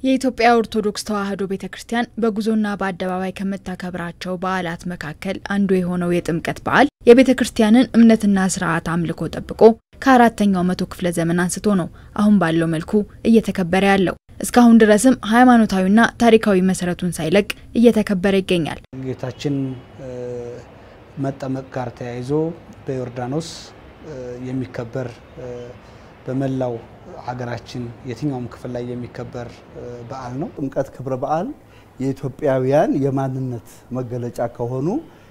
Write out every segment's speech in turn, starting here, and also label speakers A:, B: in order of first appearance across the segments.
A: የኢትዮጵያ ኦርቶዶክስ ተዋሕዶ ቤተ ክርስቲያን በጉዞና በአደባባይ ከምታከብራቸው በዓላት መካከል አንዱ የሆነው የጥምቀት በዓል የቤተ ክርስቲያንን እምነትና ስርዓት አምልኮ ጠብቆ ከአራተኛው መቶ ክፍለ ዘመን አንስቶ ነው አሁን ባለው መልኩ እየተከበረ ያለው። እስካሁን ድረስም ሃይማኖታዊና ታሪካዊ መሰረቱን ሳይለቅ እየተከበረ ይገኛል።
B: ጌታችን መጠመቅ ጋር ተያይዞ በዮርዳኖስ የሚከበር በመላው ሀገራችን የትኛውም ክፍል ላይ የሚከበር በዓል ነው።
C: ጥምቀት ክብረ በዓል የኢትዮጵያውያን የማንነት መገለጫ ከሆኑ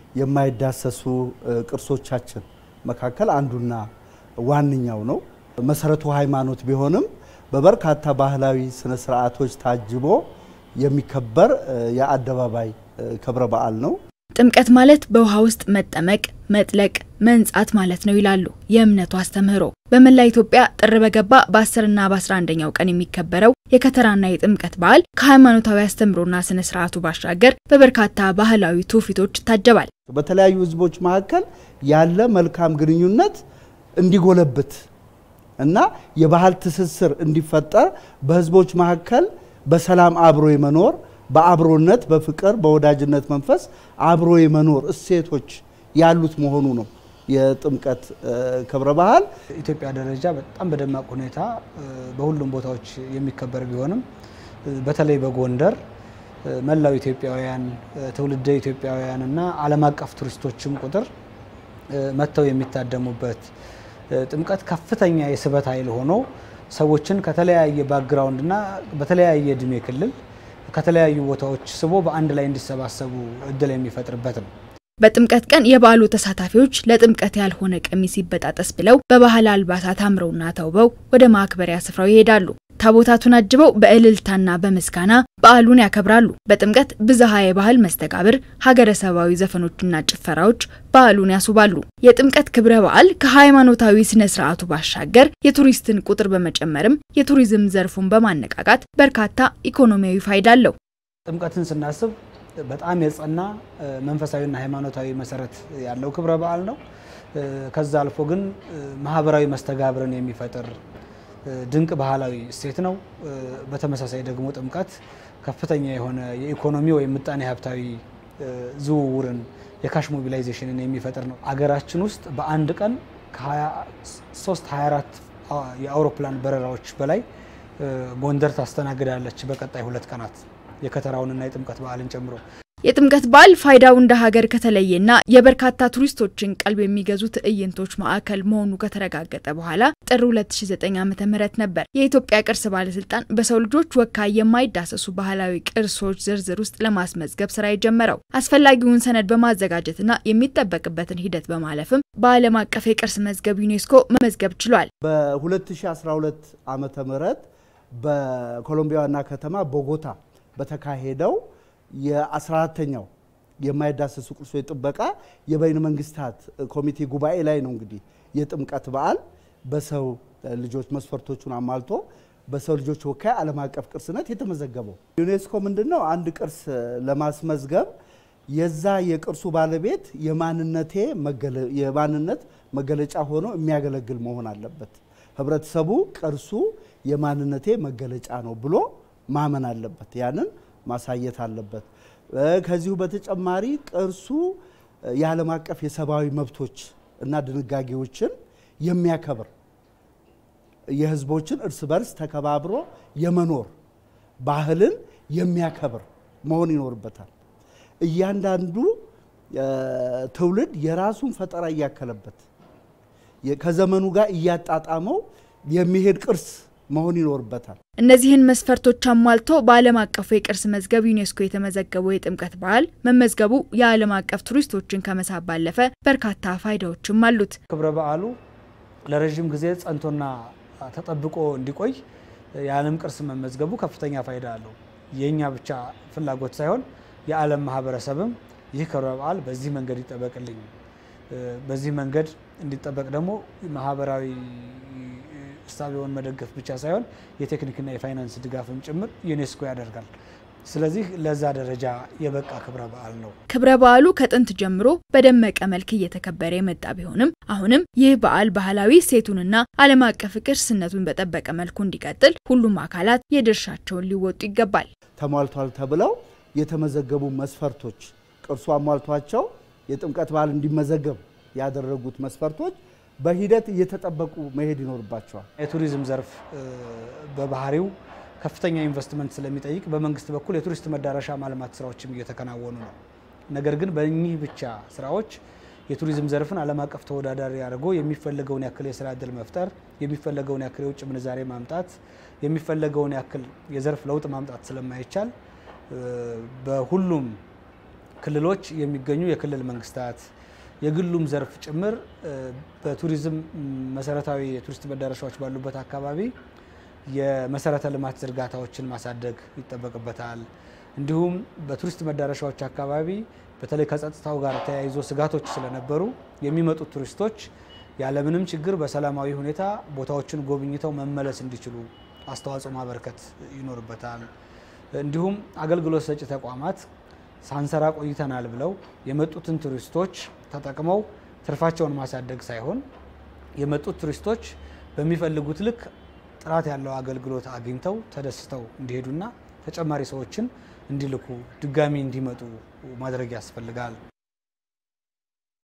C: የማይዳሰሱ ቅርሶቻችን መካከል አንዱና ዋነኛው ነው። መሰረቱ ሃይማኖት ቢሆንም በበርካታ ባህላዊ ስነ ስርዓቶች ታጅቦ የሚከበር የአደባባይ ክብረ በዓል ነው።
A: ጥምቀት ማለት በውሃ ውስጥ መጠመቅ፣ መጥለቅ፣ መንጻት ማለት ነው ይላሉ የእምነቱ አስተምህሮ። በመላ ኢትዮጵያ ጥር በገባ በ10ና በ11ኛው ቀን የሚከበረው የከተራና የጥምቀት በዓል ከሃይማኖታዊ አስተምህሮና ስነ ስርዓቱ ባሻገር በበርካታ ባህላዊ ትውፊቶች ይታጀባል።
C: በተለያዩ ህዝቦች መካከል ያለ መልካም ግንኙነት እንዲጎለብት እና የባህል ትስስር እንዲፈጠር በህዝቦች መካከል በሰላም አብሮ የመኖር በአብሮነት በፍቅር በወዳጅነት መንፈስ አብሮ የመኖር እሴቶች ያሉት መሆኑ ነው። የጥምቀት ክብረ በዓል
B: ኢትዮጵያ ደረጃ በጣም በደማቅ ሁኔታ በሁሉም ቦታዎች የሚከበር ቢሆንም በተለይ በጎንደር መላው ኢትዮጵያውያን ትውልደ ኢትዮጵያውያን እና ዓለም አቀፍ ቱሪስቶችም ቁጥር መጥተው የሚታደሙበት ጥምቀት ከፍተኛ የስበት ኃይል ሆኖ ሰዎችን ከተለያየ ባክግራውንድ እና በተለያየ እድሜ ክልል ከተለያዩ ቦታዎች ስቦ በአንድ ላይ እንዲሰባሰቡ እድል የሚፈጥርበት ነው።
A: በጥምቀት ቀን የበዓሉ ተሳታፊዎች ለጥምቀት ያልሆነ ቀሚስ ይበጣጠስ ብለው በባህል አልባሳት አምረውና ተውበው ወደ ማክበሪያ ስፍራው ይሄዳሉ። ታቦታቱን አጅበው በእልልታና በምስጋና በዓሉን ያከብራሉ። በጥምቀት ብዝሃ የባህል መስተጋብር፣ ሀገረሰባዊ ዘፈኖችና ጭፈራዎች በዓሉን ያስውባሉ። የጥምቀት ክብረ በዓል ከሃይማኖታዊ ስነ ስርዓቱ ባሻገር የቱሪስትን ቁጥር በመጨመርም የቱሪዝም ዘርፉን በማነቃቃት በርካታ ኢኮኖሚያዊ ፋይዳ አለው።
B: ጥምቀትን ስናስብ በጣም የጸና መንፈሳዊና ሃይማኖታዊ መሰረት ያለው ክብረ በዓል ነው። ከዛ አልፎ ግን ማህበራዊ መስተጋብርን የሚፈጥር ድንቅ ባህላዊ እሴት ነው። በተመሳሳይ ደግሞ ጥምቀት ከፍተኛ የሆነ የኢኮኖሚ ወይም ምጣኔ ሀብታዊ ዝውውርን የካሽ ሞቢላይዜሽንን የሚፈጥር ነው። አገራችን ውስጥ በአንድ ቀን ከ23 24 የአውሮፕላን በረራዎች በላይ ጎንደር ታስተናግዳለች። በቀጣይ ሁለት ቀናት የከተራውንና የጥምቀት በዓልን ጨምሮ
A: የጥምቀት በዓል ፋይዳው እንደ ሀገር ከተለየና የበርካታ ቱሪስቶችን ቀልብ የሚገዙ ትዕይንቶች ማዕከል መሆኑ ከተረጋገጠ በኋላ ጥር 2009 ዓ.ም ነበር የኢትዮጵያ ቅርስ ባለስልጣን በሰው ልጆች ወካይ የማይዳሰሱ ባህላዊ ቅርሶች ዝርዝር ውስጥ ለማስመዝገብ ስራ የጀመረው። አስፈላጊውን ሰነድ በማዘጋጀትና የሚጠበቅበትን ሂደት በማለፍም በዓለም አቀፍ የቅርስ መዝገብ ዩኔስኮ መመዝገብ ችሏል።
C: በ2012 ዓመተ ምህረት በኮሎምቢያ ዋና ከተማ ቦጎታ በተካሄደው የ14ተኛው የማይዳሰሱ ቅርሶች ጥበቃ የበይነ መንግስታት ኮሚቴ ጉባኤ ላይ ነው እንግዲህ የጥምቀት በዓል በሰው ልጆች መስፈርቶቹን አሟልቶ በሰው ልጆች ወካይ ዓለም አቀፍ ቅርስነት የተመዘገበው። ዩኔስኮ ምንድን ነው አንድ ቅርስ ለማስመዝገብ የዛ የቅርሱ ባለቤት የማንነቴ የማንነት መገለጫ ሆኖ የሚያገለግል መሆን አለበት። ህብረተሰቡ ቅርሱ የማንነቴ መገለጫ ነው ብሎ ማመን አለበት። ያንን ማሳየት አለበት። ከዚሁ በተጨማሪ ቅርሱ የዓለም አቀፍ የሰብአዊ መብቶች እና ድንጋጌዎችን የሚያከብር የህዝቦችን እርስ በርስ ተከባብሮ የመኖር ባህልን የሚያከብር መሆን ይኖርበታል። እያንዳንዱ ትውልድ የራሱን ፈጠራ እያከለበት ከዘመኑ ጋር እያጣጣመው የሚሄድ ቅርስ መሆን ይኖርበታል።
A: እነዚህን መስፈርቶች አሟልቶ በዓለም አቀፉ የቅርስ መዝገብ ዩኔስኮ የተመዘገበው የጥምቀት በዓል መመዝገቡ የዓለም አቀፍ ቱሪስቶችን ከመሳብ ባለፈ በርካታ ፋይዳዎችም አሉት።
B: ክብረ በዓሉ ለረዥም ጊዜ ጸንቶና ተጠብቆ እንዲቆይ የዓለም ቅርስ መመዝገቡ ከፍተኛ ፋይዳ አለው። የእኛ ብቻ ፍላጎት ሳይሆን የዓለም ማህበረሰብም ይህ ክብረ በዓል በዚህ መንገድ ይጠበቅልኝ፣ በዚህ መንገድ እንዲጠበቅ ደግሞ ማህበራዊ እሳቤውን መደገፍ ብቻ ሳይሆን የቴክኒክና የፋይናንስ ድጋፍም ጭምር ዩኔስኮ ያደርጋል። ስለዚህ ለዛ ደረጃ የበቃ ክብረ በዓል ነው።
A: ክብረ በዓሉ ከጥንት ጀምሮ በደመቀ መልክ እየተከበረ የመጣ ቢሆንም አሁንም ይህ በዓል ባህላዊ እሴቱንና ዓለም አቀፍ ቅርስነቱን በጠበቀ መልኩ እንዲቀጥል ሁሉም አካላት የድርሻቸውን ሊወጡ ይገባል።
C: ተሟልቷል ተብለው የተመዘገቡ መስፈርቶች ቅርሱ አሟልቷቸው የጥምቀት በዓል እንዲመዘገብ ያደረጉት መስፈርቶች በሂደት እየተጠበቁ መሄድ ይኖርባቸዋል።
B: የቱሪዝም ዘርፍ በባህሪው ከፍተኛ ኢንቨስትመንት ስለሚጠይቅ በመንግስት በኩል የቱሪስት መዳረሻ ማልማት ስራዎችም እየተከናወኑ ነው። ነገር ግን በእኚህ ብቻ ስራዎች የቱሪዝም ዘርፍን ዓለም አቀፍ ተወዳዳሪ አድርጎ የሚፈለገውን ያክል የስራ እድል መፍጠር፣ የሚፈለገውን ያክል የውጭ ምንዛሬ ማምጣት፣ የሚፈለገውን ያክል የዘርፍ ለውጥ ማምጣት ስለማይቻል በሁሉም ክልሎች የሚገኙ የክልል መንግስታት የግሉም ዘርፍ ጭምር በቱሪዝም መሰረታዊ የቱሪስት መዳረሻዎች ባሉበት አካባቢ የመሰረተ ልማት ዝርጋታዎችን ማሳደግ ይጠበቅበታል። እንዲሁም በቱሪስት መዳረሻዎች አካባቢ በተለይ ከጸጥታው ጋር ተያይዞ ስጋቶች ስለነበሩ የሚመጡት ቱሪስቶች ያለምንም ችግር በሰላማዊ ሁኔታ ቦታዎችን ጎብኝተው መመለስ እንዲችሉ አስተዋጽኦ ማበርከት ይኖርበታል። እንዲሁም አገልግሎት ሰጪ ተቋማት ሳንሰራ ቆይተናል ብለው የመጡትን ቱሪስቶች ተጠቅመው ትርፋቸውን ማሳደግ ሳይሆን የመጡት ቱሪስቶች በሚፈልጉት ልክ ጥራት ያለው አገልግሎት አግኝተው ተደስተው እንዲሄዱና ተጨማሪ ሰዎችን እንዲልኩ ድጋሚ እንዲመጡ ማድረግ ያስፈልጋል።